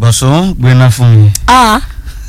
bọ̀sùn gbéná fún mi. Ah.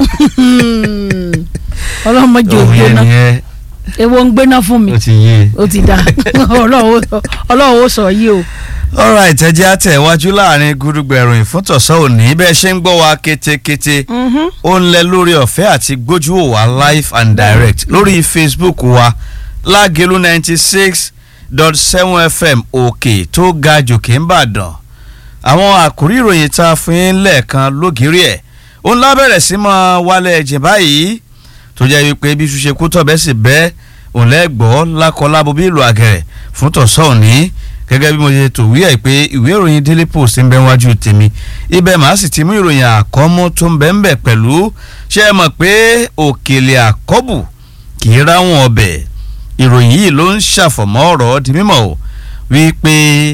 ọlọ́mọdé ò òun yẹn gbéná nìyẹn ewo ń gbéná fún mi ó ti yé e. ó ti dá ọlọ́run ó sọ yìí o. alright ẹ jẹ́ àtẹ̀wájú láàrin gúdúgbẹ̀rún ìfúntọ̀sán òní bẹ́ẹ̀ ṣe ń gbọ́ wa kétékété Mhm. ó ń lẹ lórí ọ̀fẹ́ àti gbójú wò wá live and direct lórí facebook wa lágẹ̀lú ninety six dot seven fm òkè tó ga jòkè ń bàdàn àwọn àkórí ìròyìn tá a fún yín lẹ́ẹ̀kan lógìrí ẹ̀ ó ń lábẹ̀rẹ̀ sí mọ́ wálé ẹ̀jẹ̀ báyìí tó jẹ́ wípé bí ṣuṣe kú tọ̀ bẹ́ẹ̀ sì bẹ́ẹ̀ òun lẹ́gbọ́ lákọlábo bí ìlú àgẹ̀rẹ̀ fún tọ̀sán òní gẹ́gẹ́ bí mo ṣe tò wí ẹ̀ pé ìwé ìròyìn daily post ń bẹ wájú tèmi ibẹ̀ màá sì ti mú ìròyìn àkọ́mú tó ń bẹ ń bẹ pẹ̀lú ṣé ẹ mọ̀ pé òkèlè àkọ́bù kì í ráwọn ọbẹ̀ ìròyìn yìí ló ń ṣàfọ̀mọ́ ọ̀rọ̀ di mímọ̀ o wípé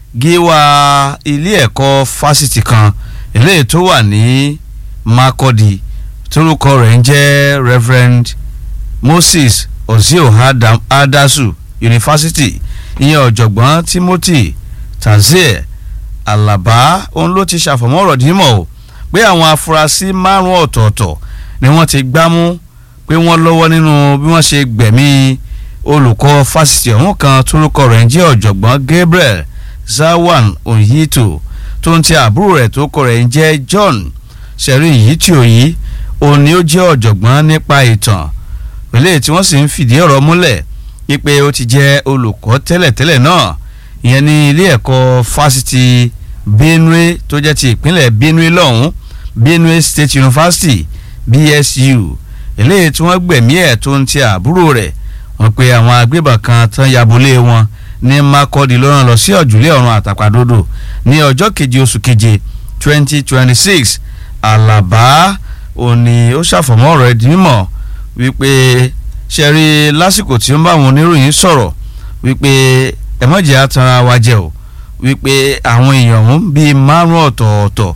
gíwá ilé ẹ̀kọ́ fásitì kan eléyìí tó wà ní Makurdi torúkọ rẹ̀ ń jẹ́ Reverend Moses Ozio Adam- Adasu University ìyẹn ọ̀jọ̀gbọ́n Timothy Tazier Alaba òun ló ti ṣàfọ̀mọ́ ọ̀rọ̀ dímọ̀ o pé àwọn afurasí márùn-ún ọ̀tọ̀ọ̀tọ̀ ni wọ́n ti gbámú pé wọ́n lọ́wọ́ nínú bí wọ́n ṣe gbẹ̀mí olùkọ́ fásitì ọ̀hún kan torúkọ rẹ̀ ń jẹ́ ọ̀jọ̀gbọ́n Gabriel Zawan Oyito tó ń ti àbúrò rẹ̀ tó kọ rẹ̀ ń jẹ́ John sẹ̀rí yìí tí ò yí òun ni ó jẹ́ ọ̀jọ̀gbọ́n nípa ìtàn eléyìí tí wọ́n sì ń fìdí ọ̀rọ̀ múlẹ̀ wípé ó ti jẹ́ olùkọ́ tẹ́lẹ̀tẹ́lẹ̀ náà ìyẹn ní ilé ẹ̀kọ́ fásitì Benue tó jẹ́ ti ìpínlẹ̀ Benue lọ́hùn Benue State University BSU eléyìí tí wọ́n gbẹ̀mí ẹ̀ tó ń ti àbúrò rẹ̀ wọ́n pe àwọn agbébọn kan tán yabolé wọn ní Makurdi ló rán lọ sí ọ̀jùlé ọ̀run àtàpàdodo ní ọjọ́ keje oṣù keje twenty twenty six Àlàbá òní ó ṣàfọ̀mọ́ ọ̀rọ̀ ẹ̀ di mímọ̀ wípé ṣe rí lásìkò tí ó ń bá àwọn oníròyìn sọ̀rọ̀ wípé ẹ̀mọ́jẹ̀ àtàrà wa jẹ́ o wípé àwọn èèyàn ọ̀hún bíi márùn ọ̀tọ̀ọ̀tọ̀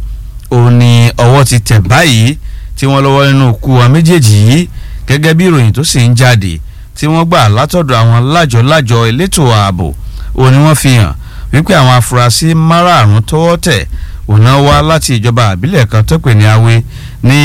òní ọwọ́ ti tẹ̀ báyìí tí wọ́n lọ́wọ́ nínú ikú wa méjèèjì yìí gẹ́gẹ́ bí ìròyìn tó sì ń jáde tí wọ́n gbà látọ̀dọ̀ àwọn lájọ-lájọ elétò ààbò òní wọ́n fi hàn wípé àwọn afurasí márààrún tọ́wọ́ tẹ̀ òun wá láti ìjọba àbílẹ̀ kan tó pè ní Awe ní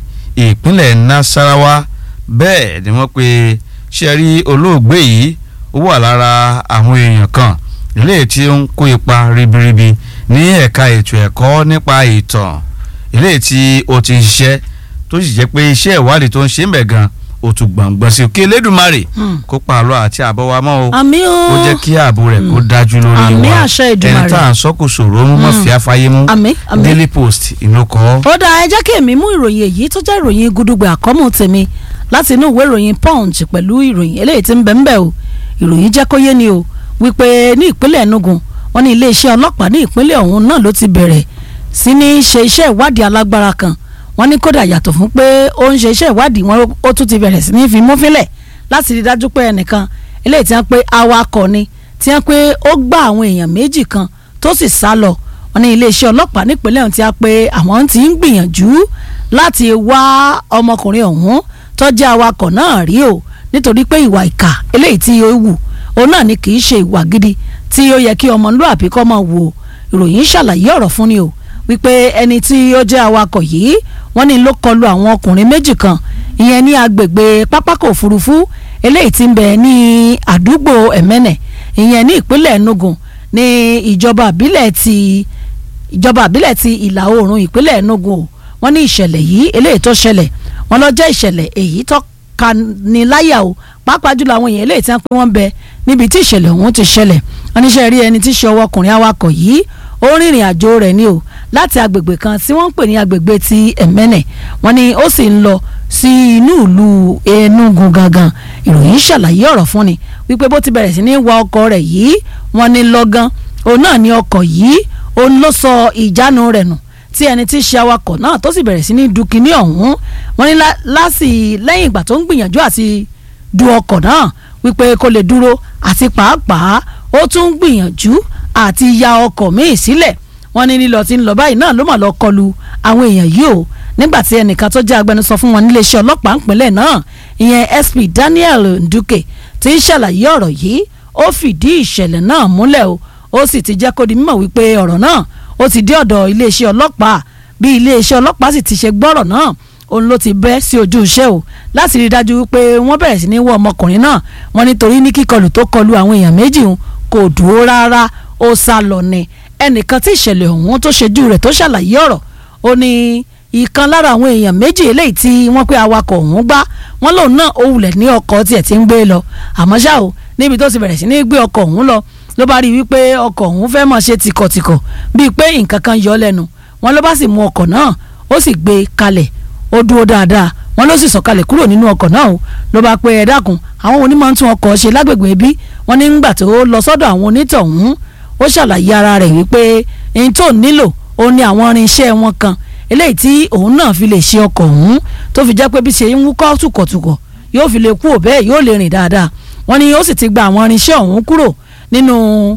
ìpínlẹ̀ Nasarawa bẹ́ẹ̀ ni wọ́n pe ṣe rí olóògbé yìí ó wà lára àwọn èèyàn kan ilé tí ó ń kó ipa ribiribi ní ẹ̀ka ètò ẹ̀kọ́ nípa ìtàn ilé tí ó ti ń ṣiṣẹ́ tó sì jẹ́ pé iṣẹ́ ìwádìí tó ń ṣe ń bẹ̀ gan ó tún gbọ̀ngbọ̀n sí òkè Elédùmarè Hmm. kó pa àlọ́ àti àbọ̀ wa mọ́ o àmì o ó jẹ́ kí ààbò rẹ̀ kó dájú lórí wa Àmín àṣẹ Èdùmàrè. ẹni tá à ń sọ́kù sòrò mú mọ́ Hmm. fi afáyé mú àmì àmì. Daily Post ìlú kọ́. ó dáa ẹ jẹ́ kí èmi mú ìròyìn èyí tó jẹ́ ìròyìn gudugbẹ àkọ́mù tèmi láti inú ìwé ìròyìn punch pẹ̀lú ìròyìn eléyìí tí ń bẹ ń bẹ o ìròyìn jẹ́ kó yé ni o wípé ní ìpínlẹ̀ Enugu wọ́n ní iléeṣẹ́ ọlọ́pàá ní ìpínlẹ̀ ọ̀hún náà ló ti bẹ̀rẹ̀ sí ní ṣe iṣẹ́ ìwádìí alágbára kan wọ́n ní kódà yàtọ̀ fún pé ó ń ṣe iṣẹ́ ìwádìí wọn ó tún ti bẹ̀rẹ̀ sí ní fi mú fílẹ̀ láti rí dájú pé ẹnìkan eléyìí tí wọ́n pé awakọ̀ ni tí wọ́n pé ó gbá àwọn èèyàn méjì kan tó sì sá lọ wọ́n ní iléeṣẹ́ ọlọ́pàá nípínlẹ̀ ọ̀hún tí a pé àwọn ti ń gbìyànjú láti wá ọmọkùnrin ọ̀hún tó jẹ́ awakọ̀ náà rí o nítorí pé ìwà ìkà eléyìí tí ó wù òun náà ni kì í ṣe ìwà gidi tí ó yẹ kí ọmọlúàbí kọ́ máa wò ìròyìn ṣàlàyé ọ̀rọ̀ fún ni o wípé ẹni tí ó jẹ́ awakọ̀ yìí wọ́n ní ló kọlu àwọn ọkùnrin méjì kan ìyẹn ní agbègbè pápákọ̀ òfurufú eléyìí tí ń bẹ ní àdúgbò ẹ̀mẹ́nẹ̀ ìyẹn ní ìpínlẹ̀ Enugu ní ìjọba àbílẹ̀ ti ìjọba àbílẹ̀ ti ìlà oòrùn ìpínlẹ̀ Enugu o wọ́n ní ìṣẹ̀lẹ̀ yìí eléyìí tó ṣẹlẹ̀ wọ́n lọ jẹ́ ìṣẹ̀lẹ̀ èyí tó kani láyà o pàápàá jùlọ àwọn èèyàn eléyìí tí wọ́n pé wọ́n bẹ níbi tí ìṣẹ̀lẹ̀ ọ̀hún ti ṣẹlẹ̀ wọ́n níṣẹ́ rí ẹni tí ṣe ọwọ́ ọkùnrin awakọ̀ yìí ó rìnrìn àjò rẹ̀ ni o láti agbègbè kan tí wọ́n ń pè ní agbègbè ti ẹ̀mẹ́nẹ̀ wọ́n ní ó sì ń lọ sí inú ìlú Enugu gangan ìròyìn ṣàlàyé ọ̀rọ̀ fún ni wípé bó ti bẹ̀rẹ̀ sí ní wa ọkọ̀ rẹ̀ yìí wọ́n ní lọ́gán òun náà ní ọkọ̀ yìí òun ló sọ ìjánu rẹ̀ nù tí ẹni tí í ṣe awakọ̀ náà tó sì bẹ̀rẹ̀ sí ní du kinní ọ̀hún wọ́n ní lá- lásì lẹ́yìn ìgbà tó ń gbìyànjú àti du ọkọ̀ náà wípé kó lè dúró àti pàápàá ó tún ń gbìyànjú àti ya ọkọ̀ míì sílẹ̀ wọ́n ní lílọ tí ń lọ báyìí náà ló mà lọ kọlu àwọn èèyàn yìí o nígbà tí ẹnìkan tó jẹ́ agbẹnusọ fún wọn níléeṣẹ́ ọlọ́pàá ìpínlẹ̀ náà ìyẹn SP Daniel Nduke tí ń ṣàlàyé ọ̀rọ̀ yìí ó fìdí ìṣẹ̀lẹ̀ náà múlẹ̀ o ó sì ti jẹ́ kó di mímọ̀ wípé ọ̀rọ̀ náà ó ti dé ọ̀dọ̀ iléeṣẹ́ ọlọ́pàá bí iléeṣẹ́ ọlọ́pàá sì ti ṣe gbọ́rọ̀ náà òun ló ti bẹ́ sí ojú iṣẹ́ o láti rí i dájú pé wọ́n bẹ̀rẹ̀ sí ní wọ ọmọkùnrin náà wọ́n nítorí ní kíkọlù tó kọlu àwọn èèyàn méjì ń kò dúró rárá ó sá lọ ni ẹnìkan tí ìṣẹ̀lẹ̀ ọ̀hún tó ṣojú rẹ̀ tó ṣàlàyé ọ̀rọ̀ ó ní ìkan lára àwọn èèyàn méjì eléyìí tí wọ́n pé awakọ̀ ọ̀hún gbá wọ́n lòun náà ó wulẹ̀ ní ọkọ̀ tiẹ̀ tí ń gbé lọ àmọ́ ṣá o níbi tó ti bẹ̀rẹ̀ sí ní gbé ọkọ̀ ọ̀hún lọ ló bá rí i wípé ọkọ̀ ọ̀hún fẹ́ máa ṣe tìkọ̀tìkọ̀ bíi pé nǹkan kan yọ lẹ́nu wọn ló bá sì mú ọkọ̀ náà ó sì gbé e kalẹ̀ ó dúró dáadáa wọn ló sì sọ̀kalẹ̀ kúrò nínú ọkọ̀ náà o ló bá pé ẹ dákun àwọn onímọ̀ ń tún ọkọ̀ ṣe lágbègbè bí wọ́n ní ńgbà tó lọ sọ́dọ̀ àwọn onítọ̀hún ó ṣàlàyé ara rẹ̀ wípé ohun tó nílò ó ní àwọn irinṣẹ́ wọn kan eléyìí tí òun náà fi lè ṣe ọkọ̀ ọ̀hún tó fi jẹ́ pé bí ṣe ń wúkọ́ tùkọ̀tùkọ̀ yóò fi lè kú òbẹ́ẹ̀ yóò lè rìn dáadáa wọ́n ní ó sì ti gba àwọn irinṣẹ́ ọ̀hún kúrò nínú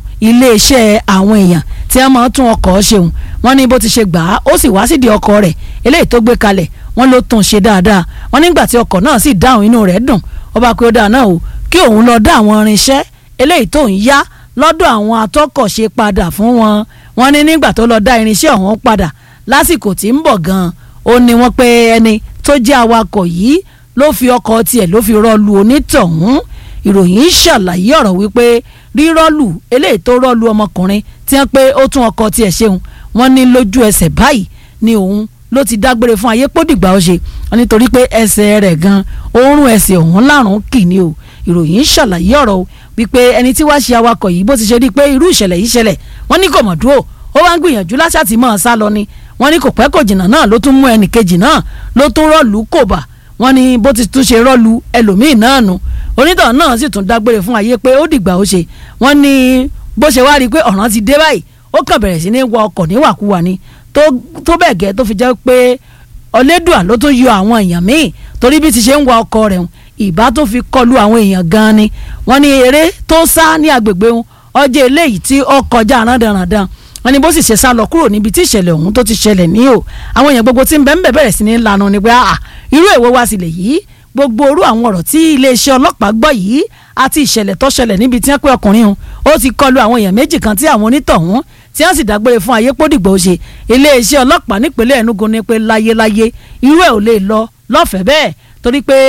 iléeṣẹ́ àwọn èèyàn tí wọ́n máa ń tún ọkọ̀ ṣeun wọ́n ní bó ti ṣe gbà á ó sì wá sídìí ọkọ̀ rẹ̀ eléyìí tó gbé kalẹ̀ wọ́n ló tún ṣe dáadáa wọ́n nígbà tí ọkọ̀ náà sì dáhùn inú rẹ̀ dùn ó bá pé ó dáa náà o kí òun lọ dá àwọn irinṣẹ́ eléyìí tó ń yá lọ́dọ̀ àwọn atọ́kọ̀ṣe padà fún wọn wọ́n ní nígbà tó lọ dá irinṣẹ́ ọ̀hún padà lásìkò tí ń bọ̀ gan-an ó ní wọ́n pé ẹni tó jẹ́ awakọ̀ yìí ló fi ọkọ̀ tiẹ̀ ló fi rọ́ọ̀lù onítọ̀hún ìròyìn ṣàlàyé ọ̀rọ̀ wípé rírọ́ọ̀lù eléyìí tó rọ́ọ̀lù ọmọkùnrin tí wọ́n pé ó tún ọkọ̀ tiẹ̀ ṣeun wọ́n ní lójú ẹsẹ̀ báyìí ni òun ló ti dágbére fún ayé pódìgbà ó ṣe nítorí pé ẹsẹ̀ rẹ̀ gan oorun ẹsẹ̀ ọ̀hún lárùn kì ní o ìròyìn ṣàlàyé ọ̀rọ̀ o wípé ẹni tí wàá ṣe awakọ̀ yìí bó ti ṣe rí i pé irú ìṣẹ̀lẹ̀ yìí ṣẹlẹ̀ wọ́n ní kò mọ̀ dúró ó wá ń gbìyànjú láṣàtì mọ́ ọ sá lọ ni wọ́n ní kò pẹ́ kò jìnnà náà ló tún mú ẹnì kejì náà ló tún rọ́ọ̀lù kò bà wọ́n ní bó ti tún ṣe rọ́ọ̀lù ẹlòmíì náà nù onítọ̀ náà sì tún dágbére fún ayé pé ó dìgbà ó ṣe wọ́n ní bó ṣe wá rí i pé ọ̀ràn ti dé báyìí ó kàn bẹ̀rẹ̀ sí ní wa ọkọ̀ níwàkuwà ni tó bẹ́ẹ̀ gẹ́ tó fi jẹ́ pé ọlẹ́dùà ló tún yọ àwọn èèyàn míì torí bí ti ṣe ń wa ọkọ̀ rẹ̀ ìbá tó fi kọlu àwọn èèyàn gan ni wọ́n ní eré tó sá ní agbègbè wọn ọjọ́ eléyìí tí ó kọjá rándanrandan wọ́n ní bó sì ṣe sá lọ kúrò níbi tí ìṣẹ̀lẹ̀ ọ̀hún tó ti ṣẹlẹ̀ ní o àwọn èèyàn gbogbo tí ń bẹ ń bẹ bẹ̀rẹ̀ sí ní lanu ni pé ah irú èwo wá sílẹ̀ yìí gbogbo orú àwọn ọ̀rọ̀ tí iléeṣẹ́ ọlọ́pàá gbọ́ yìí àti ìṣẹ̀lẹ̀ tó ṣẹlẹ̀ níbi tí wọ́n pé ọkùnrin hun ó ti kọlu àwọn èèyàn méjì kan tí àwọn onítọ̀hún tí wọ́n sì dágbére fún ayé pódìgbò ṣe iléeṣẹ́ ọlọ́pàá nípínlẹ̀ Enugu ní pé láyéláyé irú ẹ̀ ò lè lọ lọ́fẹ̀ẹ́ bẹ́ẹ̀ torí pé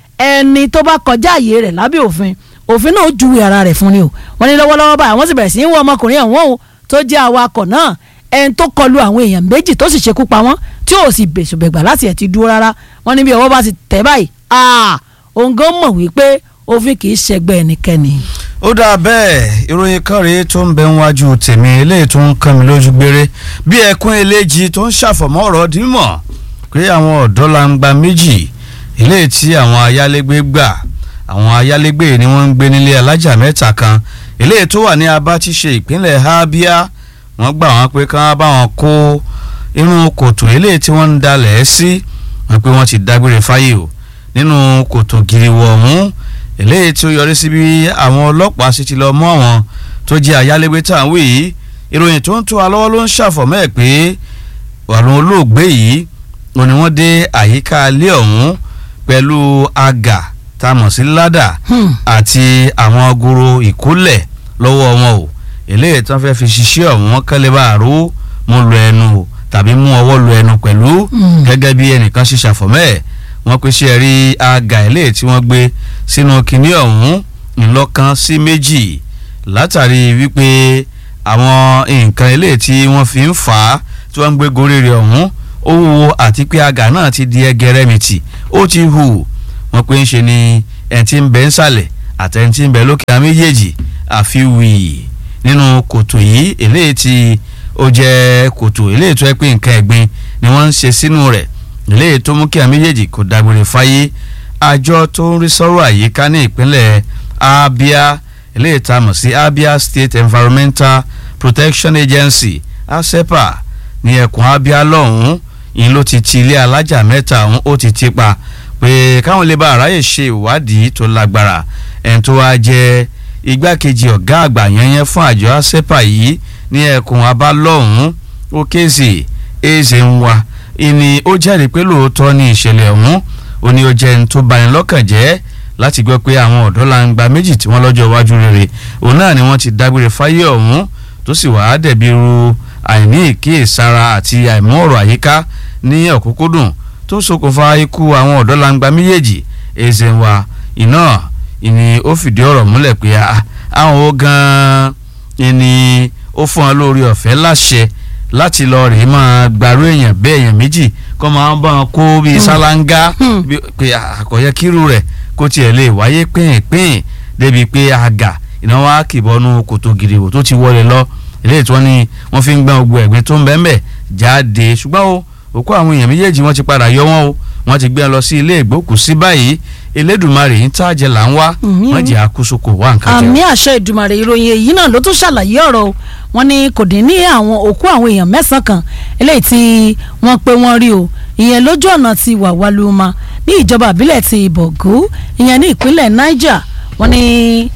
ẹni tó bá kọjá àyè rẹ̀ lábẹ́ òfin òfin náà júwe ara rẹ̀ fún ni o wọ́n ní lọ́wọ́lọ́wọ́ báyìí wọ́n sì bẹ̀rẹ̀ sí í wọ ọmọkùnrin ọ̀hún o tó jẹ́ awakọ̀ náà ẹni tó kọlu àwọn èèyàn méjì tó sì ṣekú pa wọ́n tí ò sì bẹ̀sùbẹ̀gbà láti ẹ̀ ti dúró rárá wọ́n ní bí ọwọ́ bá ti tẹ̀ báyìí òun gan mọ̀ wípé òfin kì í ṣẹgbẹ́ ẹnikẹ́ni. ó dáa bẹ́ẹ̀ ìròyìn kan rèé tó ń bẹ níwájú tèmi eléyìí tó ń kàn mí lójú gbére bí ẹkún eléjì tó ń ṣàfọ̀mọ́ ọ̀rọ̀ dímọ̀ pé àwọn ọ̀dọ́ langba méjì eléyìí tí àwọn ayálégbé gbà àwọn ayálégbé ni wọ́n ń gbé nílé alájà mẹ́ta kan eléyìí tó wà ní Abachiṣe ìpínlẹ̀ Abia wọ́n gbà wọ́n pé kán bá wọn kó inú kòtò eléyìí tí wọ́n ń dalẹ̀ sí wọ́n pé wọ́n ti dágbére fáyé o nínú kòtò giriwọ̀ ọ̀hún eléyìí tí ó yọrí sí bí àwọn ọlọ́pàá sì ti lọ mú àwọn tó jẹ́ ayálégbé tá à ń wí yìí ìròyìn tó ń tó wa lọ́wọ́ ló ń ṣàfọ̀mọ́ ẹ̀ pé àwọn olóògbé yìí wọn ni wọ́n dé àyíká ilé ọ̀hún pẹ̀lú àgà tá a mọ̀ sí ládà àti àwọn agoro ìkólẹ̀ lọ́wọ́ wọn o eléyìí tí wọ́n fẹ́ fi ṣiṣẹ́ ọ̀hún wọn kẹ́lẹ́ bá àrò mú lu ẹnu o tàbí mú ọwọ́ lu ẹnu pẹ̀lú gẹ́gẹ́ bí ẹnìkan ṣe ṣàfọ̀mọ́ ẹ̀ wọ́n pe ṣe rí àgà eléyìí tí wọ́n gbé sínú kinní ọ̀hún ńlọ́kan sí méjì látàrí wípé àwọn nǹkan eléyìí tí wọ́n fi ń fà á tí wọ́n ń gbé gorí rẹ̀ ọ̀hún ó wúwo àti pé àgà náà ti di ẹgẹrẹmìtì ó ti hù wọ́n pe ń ṣe ni ẹni tí ń bẹ ń sàlẹ̀ àti ẹni tí ń bẹ lókè àwọn méjèèjì àfi wì nínú kòtò yìí eléyìí tí ó jẹ́ kòtò eléyìí tó yẹ pé nǹkan ẹ̀gbin ni wọ́n ń ṣe sínú rẹ̀ eléyìí tó mú kí àwọn méjèèjì kò dágbére fáyé àjọ tó ń rí sọ́rọ̀ àyíká ní ìpínlẹ̀ Abia eléyìí tá a mọ̀ sí Abia State Environmental Protection Agency ASEPA ní ẹkùn Abia lọ́hùn-ún yìí ló ti ti ilé alájà mẹ́ta ọ̀hún ó ti ti pa pé káwọn lè bá àráyè ṣe ìwádìí tó lágbára ẹni tó wá jẹ́ igbákejì ọ̀gá àgbà yẹnyẹn fún àjọ ASEPA yìí ní ẹkùn Abia lọ́hùn-ún ó kéèsì èzè ń wa ìní ó jẹ́rìí pé lóòótọ́ ní ìṣẹ̀lẹ̀ ọ̀hún ó ní ó jẹ́ ẹni tó bani lọ́kàn jẹ́ láti gbọ́ pé àwọn ọ̀dọ́ langba méjì tí wọ́n lọ́jọ́ iwájú rere òun náà ni wọ́n ti dágbére fáyé ọ̀hún tó sì wàá dẹ̀bi ru àìní ìkíyèsára àti àìmú ọ̀rọ̀ àyíká ní ọ̀kúnkúndùn tó ṣokùnfà ikú àwọn ọ̀dọ́langba méjèèjì Ezenwa iná ìní ó fìdí ọ̀rọ̀ múlẹ̀ pé àwọn ó gan-an ìní ó fún wọn lórí ọ̀fẹ́ láṣẹ láti lọ rèé máa gbàrú èèyàn bẹ́ẹ̀ èèyàn méjì kọ́ máa ń bá wọn kó bíi sálángá pé àkọ́yẹ kírú rẹ̀ kó tiẹ̀ lè wáyé pín-pín débi pé àgà ìnáwó àkìbọnú kòtò gìrìwò tó ti wọlé lọ eléyìí tí wọ́n ní wọ́n fi ń gbọ́n gbogbo ẹ̀gbin tó ń bẹ́ẹ̀ bẹ́ẹ̀ jáde ṣùgbọ́n o òkú àwọn èèyàn méjèèjì wọ́n ti padà yọ wọ́n o wọ́n ti gbé wọn lọ sí ilé ìgbókùsí báyìí elédùnmarè ń tàjẹ́ là ń wá wọ́n jẹ́ àkóso kò wá nǹkan jẹ́. àmì àṣẹ ìdùmarè ìròyìn èyí náà ló tún ṣàlàyé ọ̀rọ̀ wọn ni kò dín ní àwọn òkú àwọn èèyàn mẹ́sàn-án kan eléyìí tí wọ́n pé wọ́n rí o ìyẹn lójú ọ̀nà ti wàwálùmá ní ìjọba àbílẹ̀ ti ìbọ̀gú ìyẹn ní ìpínlẹ̀ niger wọ́n ní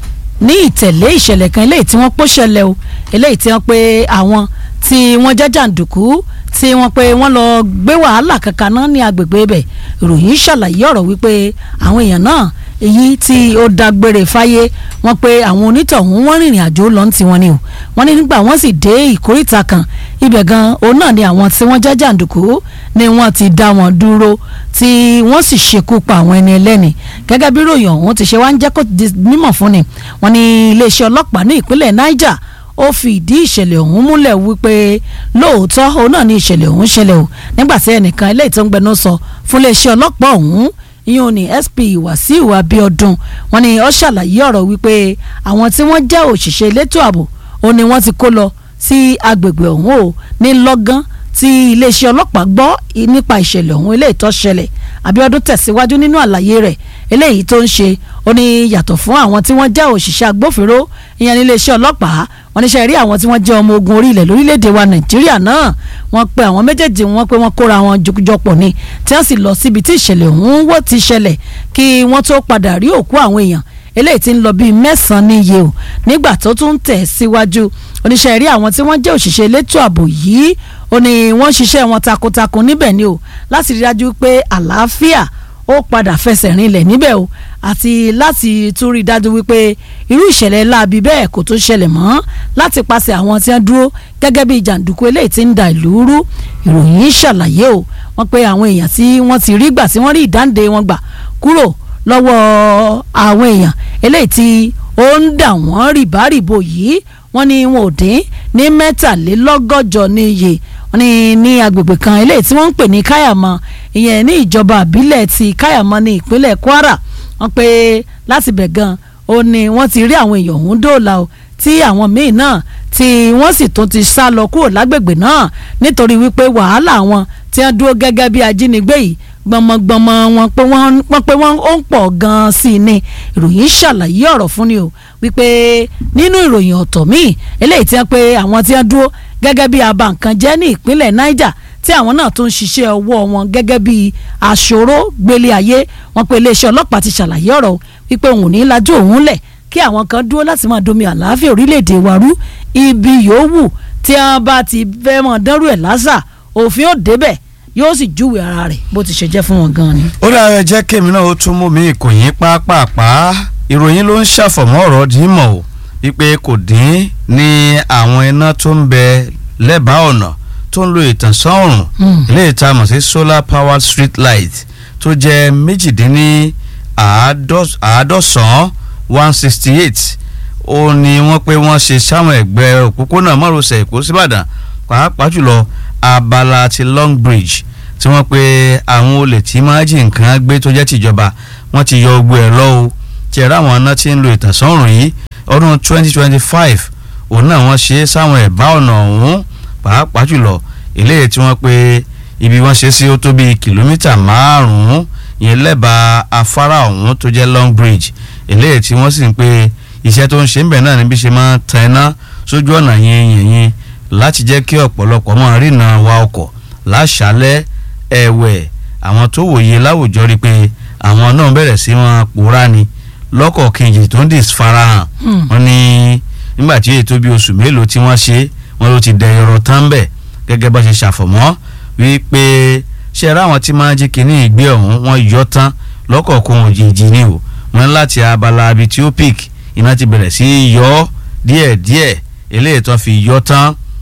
ní ìtẹ̀lé ìṣẹ̀lẹ̀ kan eléyìí tí wọ́n pọ́ ṣẹlẹ̀ o eléyìí tí wọ́n pé àwọn tí wọ́n jẹ́ jàǹdùkú tí wọ́n pé wọ́n lọ gbé wàhálà kankan náà ní agbègbè ibẹ̀ ìròyìn ṣàlàyé ọ̀rọ̀ wípé àwọn èèyàn náà èyí tí ó dágbére fáyé wọ́n pé àwọn onítọ̀hún wọ́n rìnrìn àjò lọ ní tiwọn ni o wọ́n ní nígbà wọ́n sì dé ìkórìtà kan ibẹ̀ gan òun náà ni àwọn tí wọ́n jẹ́ jàǹdùkú ni wọ́n ti dá wọn dúró tí wọ́n sì ṣekú pa àwọn ẹni ẹlẹ́ni gẹ́gẹ́ bí ròyìn ọ̀hún ti ṣe wá ń jẹ́ kó di mímọ̀ fún ni wọ́n ní iléeṣẹ́ ọlọ́pàá ní ìpínlẹ̀ Niger ó fi ìdí ìṣẹ̀lẹ̀ ọ̀hún múlẹ̀ wípé lóòótọ́ òun náà ní ìṣẹ̀lẹ̀ ọ̀hún ṣẹlẹ̀ o nígbà tí ẹnìkan eléyìí tó ń gbẹnu sọ fún iléeṣẹ́ ọlọ́pàá ọ̀hún ìyẹn ní SP Wàsíù Abíọ́dún wọ́n ní ó ṣàlàyé ọ̀rọ̀ wípé àwọn tí wọ́n jẹ́ òṣìṣẹ́ elétò ààbò ó ní wọ́n ti kó lọ sí agbègbè ọ̀hún o ní lọ́gán tí iléeṣẹ́ ọlọ́pàá gbọ́ nípa ìṣẹ̀lẹ̀ ọ̀hún eléyìí tó ṣẹlẹ̀ Abíọ́dún tẹ̀síwájú nínú àlàyé rẹ̀ eléyìí tó ń ṣe ó ní yàtọ̀ fún àwọn tí wọ́n jẹ́ òṣìṣẹ́ agbófinró ìyẹn ní iléeṣẹ́ ọlọ́pàá wọ́n níṣẹ́ rí àwọn tí wọ́n jẹ́ ọmọ ogun orílẹ̀ lórílẹ̀‐èdè wa Nàìjíríà náà wọ́n pe àwọn méjèèjì wọn pé wọ́n kóra wọn jọpọ̀ ni tí wọ́n sì lọ síbi tí ìṣẹ̀lẹ̀ ọ̀hún wó ti ṣẹlẹ̀ kí wọ́n tó padà rí òkú àwọn èèyàn eléyìí tí ń lọ bíi mẹ́sàn-án níye o nígbà tó tún tẹ̀ síwájú oníṣẹ́ rí àwọn tí wọ́n jẹ́ òṣìṣẹ́ elétò ààbò yìí ó ní wọ́n ṣiṣẹ́ wọn takuntakun níbẹ̀ ni o láti rí dájú pé àlàáfíà ó padà fẹsẹ̀ rinlẹ̀ níbẹ̀ o àti láti tún rí dájú wípé irú ìṣẹ̀lẹ̀ láabi bẹ́ẹ̀ kò tó ṣẹlẹ̀ mọ́ láti pàṣẹ àwọn tí wọ́n dúró gẹ́gẹ́ bí jàǹdùkú eléyìí tí ń da ìlú rú ìròyìn ṣàlàyé o wọ́n pé àwọn èèyàn tí wọ́n ti rí gbà tí wọ́n rí ìdáǹdè wọn gbà kúrò lọ́wọ́ àwọn èèyàn eléyìí tí ó ń dà wọ́n rìbárìbò yìí wọ́n ní wọn ò dín ní mẹ́tàlélọ́gọ́jọ níye wọ́n ní ní agbègbè kan eléyìí tí wọ́n ń pè ní káyàmọ́ ìyẹn ní ìjọba àbílẹ̀ ti káyàmọ́ ní ìpínlẹ̀ Kwara wọ́n pé láti bẹ̀ gan ó ní wọ́n ti rí àwọn èèyàn ọ̀hún dóòlà o tí àwọn míì náà tí wọ́n sì tún ti sá lọ kúrò lágbègbè náà nítorí wípé wàhálà wọn tí wọ́n dúró gẹ́gẹ́ bí ajínigbé yìí gbọmọgbọmọ wọn pé wọ́n pé wọ́n ó ń pọ̀ gan-an sí i ni ìròyìn ṣàlàyé ọ̀rọ̀ fún ni o wípé nínú ìròyìn ọ̀tọ̀ míì eléyìí tí wọ́n pé àwọn tí wọ́n dúró gẹ́gẹ́ bí aba nǹkan jẹ́ ní ìpínlẹ̀ Niger tí àwọn náà tún ń ṣiṣẹ́ ọwọ́ wọn gẹ́gẹ́ bí aṣòro gbélé ayé wọn pé iléeṣẹ́ ọlọ́pàá ti ṣàlàyé ọ̀rọ̀ wípé òun ò ní lajú òun lẹ̀ kí àwọn kan dúró láti máa domi àlàáfíà orílẹ̀-èdè wa rú ibi yòówù tí wọ́n bá ti fẹ́ mọ̀ dánrù ẹ̀ lásà òfin ò débẹ̀ yóò sì júwe ara rẹ̀ bó ti ṣe jẹ́ fún wọn gan ni. ó dára jẹ́ kémi náà ó tún mú mi ìkòyín pápápá ìròyìn ló ń ṣàfọ̀mọ́ ọ̀rọ̀ dìímọ̀ o wípé kò dín ní àwọn iná tó ń bẹ lẹ́bàá ọ̀nà tó ń lo ìtànsán òrùn ilé ìta mọ̀ sí solar powered street light tó jẹ́ méjìdínní àádọ́sán one sixty eight ó ní wọ́n pé wọ́n ṣe sáwọn ẹ̀gbẹ́ òpópónà márosẹ̀ èkó síbàdàn pàápàá jùlọ abala ti long bridge tí wọ́n pe àwọn olè tí máa jí nǹkan gbé tó jẹ́ tìjọba wọ́n ti yọ gbogbo ẹ̀ lọ́wọ́ tí ẹ̀rọ àwọn iná ti ń lo ìtànsán òrùn yìí ọdún 2025 òun náà wọ́n ṣe sáwọn ẹ̀bá ọ̀nà ọ̀hún pàápàá jùlọ eléyìí tí wọ́n pe ibi wọ́n ṣe sí ó tó bíi kìlómítà márùn-ún yẹn lẹ́bàá afárá ọ̀hún tó jẹ́ long bridge eléyìí tí wọ́n sì ń pe iṣẹ́ tó ń ṣe ń bẹ̀ náà níbi ṣe máa tan iná sójú ọ̀nà yẹn yẹn yẹn láti jẹ́ kí ọ̀pọ̀lọpọ̀ máa rìnà wa ọkọ̀ láṣálẹ́ ẹ̀wẹ̀ àwọn tó wòye láwùjọ rí pé àwọn náà bẹ̀rẹ̀ sí wọn pòórá ni lọ́kọ̀ kejì tó ń dì farahàn wọ́n ní nígbà tí ètò bíi oṣù mélòó tí wọ́n ṣe wọ́n ló ti dẹ ẹ̀rọ tán bẹ̀ gẹ́gẹ́ bá ṣe ṣàfọ̀mọ́ wípé ṣe ra àwọn tí máa jí kínní ìgbé ọ̀hún wọ́n yọ tán lọ́kọ̀ọ̀kan òjijì ni o wọ́n láti abala abi tí ó pìk iná ti bẹ̀rẹ̀ sí yọ díẹ̀díẹ̀ eléyìí tó fi yọ tán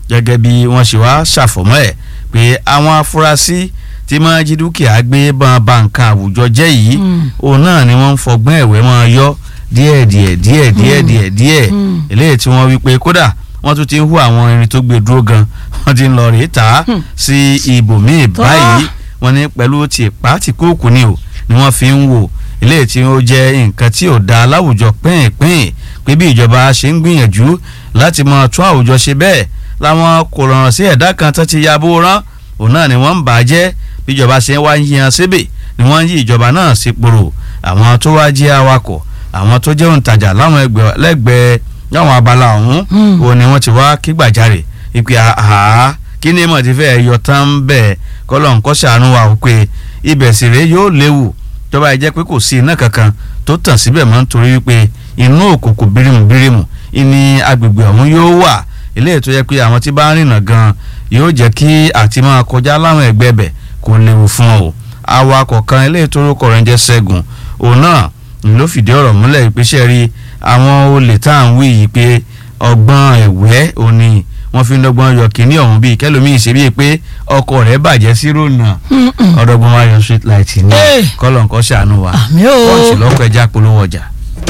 gẹ́gẹ́ bí wọ́n ṣe wá ṣàfọ̀mọ́ ẹ̀ pé àwọn afurasí tí máa jí dúkìá gbé bọ́n ba nǹkan àwùjọ jẹ́ yìí òun náà ni wọ́n ń fọgbọ́n ẹ̀wẹ́ máa yọ díẹ̀ díẹ̀ díẹ̀ díẹ̀ díẹ̀ díẹ̀ eléyìí tí wọ́n wí pé kódà wọ́n tún ti ń hu àwọn irin tó gbé dúró gan wọ́n ti ń lọ rèé tà á sí ibòmíì báyìí wọ́n ní pẹ̀lú tìpá tìkóòkù ni o ni wọ́n fi ń wò eléyìí tí ó jẹ́ nǹkan tí ò dáa láwùjọ pínpín pé bí ìjọba ṣe ń gbìyànjú láti máa tún àwùjọ ṣe bẹ́ẹ̀ láwọn kò rọrùn sí ẹ̀dá kan tó ti ya bó rán òun náà ni wọ́n ń bà á jẹ́ bí ìjọba ṣe ń wá ń yan síbè ni wọ́n ń yí ìjọba náà sí poro àwọn tó wá jẹ́ awakọ̀ àwọn tó jẹ́ òǹtajà láwọn lẹ́gbẹ̀ẹ́ láwọn abala ọ̀hún òun ni wọ́n ti wá kí gbàjarè ìpè àhá kí ni mo ti fẹ́ yọ tán bẹ́ẹ̀ kọ́lọ̀ ń kọ́ ṣàánú wa pé ibẹ̀ sì rèé yóò léwu tọ́ba ẹ jẹ́ pé kò sí iná kankan tó tàn síbẹ̀ mọ́ nítorí wípé inú òkùnkùn bírímù bírímù ìní agbègbè ọ̀hún yóò wà eléyìí tó yẹ pé àwọn tí bá ń rìnà gan yóò jẹ́ kí àti máa kọjá láwọn ẹgbẹ́ bẹ̀ kò léwu fún ọ awakọ̀ kan eléyìí tó rúkọ rẹ̀ ń jẹ́ Ṣẹ́gun òun náà ló fìdí ọ̀rọ̀ múlẹ̀ ìpèsè rí àwọn olè tá à ń wí yìí pé ọgbọ́n ẹ̀wẹ́ òní wọ́n fi ń dọ́gbọ́n yọ kínní ọ̀hún bíi kẹlòmíì ṣe bíi pé ọkọ̀ rẹ̀ bàjẹ́ sí rònà ọ̀dọ́gbọ́n wa yọ street light ní kọ́lọ̀ nǹkan ṣàánú wa pọ́ǹsì lọ́kọ̀ ẹja polówó ọjà.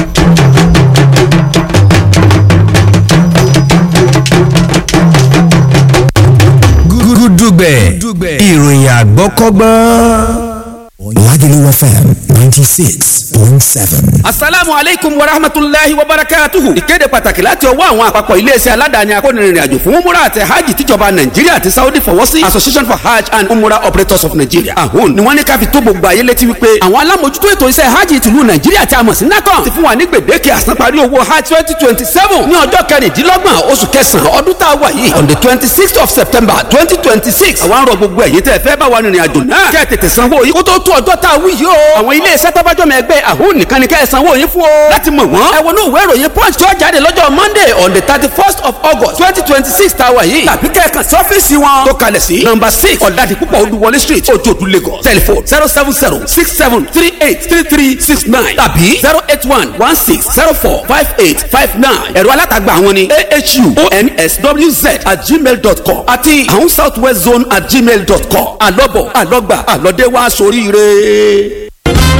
gúdúgbẹ̀ ìròyìn àgbọ́kọ́gbọ́n. Lagelu FM ninety six point seven. asalaamu aleykum wa rahmatulahi wa barakatuhu. ìkéde pàtàkì láti ọwọ́ àwọn àpapọ̀ iléeṣẹ́ aládàáni akónirìnrìn àjò fún umura àti hajj tíjọba nàìjíríà àti saudi fọwọ́ sí association for hajj and umura operators of nigeria ahun ni wọ́n ní ká fi tó gbogbo ayé létí wípé àwọn alámòjútó ètò iṣẹ́ hajj tìlú nàìjíríà tí a mọ̀ sí nacon ti fún wa ní gbèdéke àsanparí owó hajj twenty twenty seven ní ọjọ́ kẹrìndínlọ́gbọ̀n oṣù kẹsàn-án ọdún tá a wà yìí on the twenty sixth of september twenty twenty six àwọn arọ gbogbo ẹ̀yìn tẹ́ fẹ́ bá wa rìnrìn àjò náà kẹ́ tètè sanwó yìí kó tó tó ọjọ́ tá a wí yìí o. àwọn ilé iṣẹ́ tọ́bájọ́mọ ẹgbẹ́ àhún nìkan ni kẹ́ ẹ sanwó yín fún o. láti mọ̀ wọ́n. ẹ wọnú ìwé ìròyìn punch tó jáde lọ́jọ́ monday on the thirty first of august twenty twenty six tá a wà yìí. tàbí kẹ́ẹ̀kan sí ọ́fíìsì wọn. tó kalẹ̀ sí number six ọ̀dàdì púpọ̀ olúwọlé street ojoodu lagos telephone zero seven zero six seven three eight three three six nine tàbí zero eight one one six zero four five eight five nine ẹ̀rọ alátagbà àwọn ni ahu onswz at gmail dot com àti àwọn south west zone at gmail dot com àlọ́bọ̀ àlọ́gbà àlọ́dẹ́wà sóríire.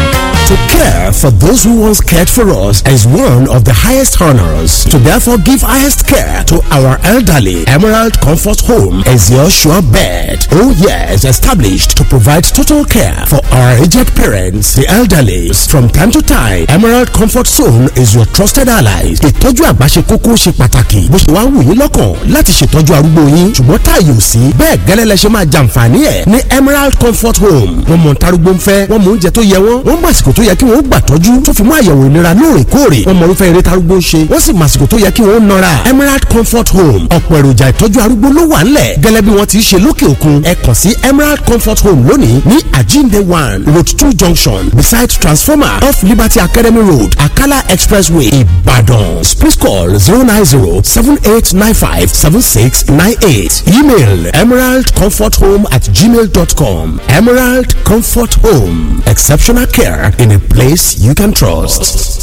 To care for those who once cared for us is one of the highest honors. To therefore give highest care to our elderly, Emerald Comfort Home is your sure bet. Oh yes, established to provide total care for our aged parents, the elderly. From time to time, Emerald Comfort Zone is your trusted ally. Ìtọ́jú àgbà ṣe kókó ṣe pàtàkì. Bó ṣe wá wù yín lọ́kàn láti ṣètọ́jú arúgbó yín. Ṣùgbọ́n táàyè ò sí. Bẹ́ẹ̀ gẹ́lẹ́ lẹ ṣe máa jàǹfààní ẹ̀ ní Emerald Comfort Home. Wọ́n mọ̀ ntarúgbó ń fẹ́, wọ́n mọ oúnjẹ tó yẹ wọ́n, wọ́n mọ àsìkò tó yẹ kí wọ́n gbà tọ́jú tó fi mú àyẹ̀wò ìlera lóòrèkóòrè wọ́n mọ irúfẹ́ eré tarúgbó ń ṣe wọ́n sì mọ àsìkò tó yẹ kí wọ́n nọra Emerald Comfort Home ọ̀pọ̀ èròjà ìtọ́jú arúgbó ló wà ńlẹ̀ gẹ́lẹ́ bí wọ́n ti ṣe lókè òkun ẹ kàn sí Emerald Comfort Home lónìí ní Ajinde one road two junction beside transformer off Liberty Academy Road Akala Expressway Ibadan please call zero nine zero seven eight nine five seven six nine eight email emeraldcomforthome at gmail dot com Emerald Comfort Home exceptional care in a place you can trust.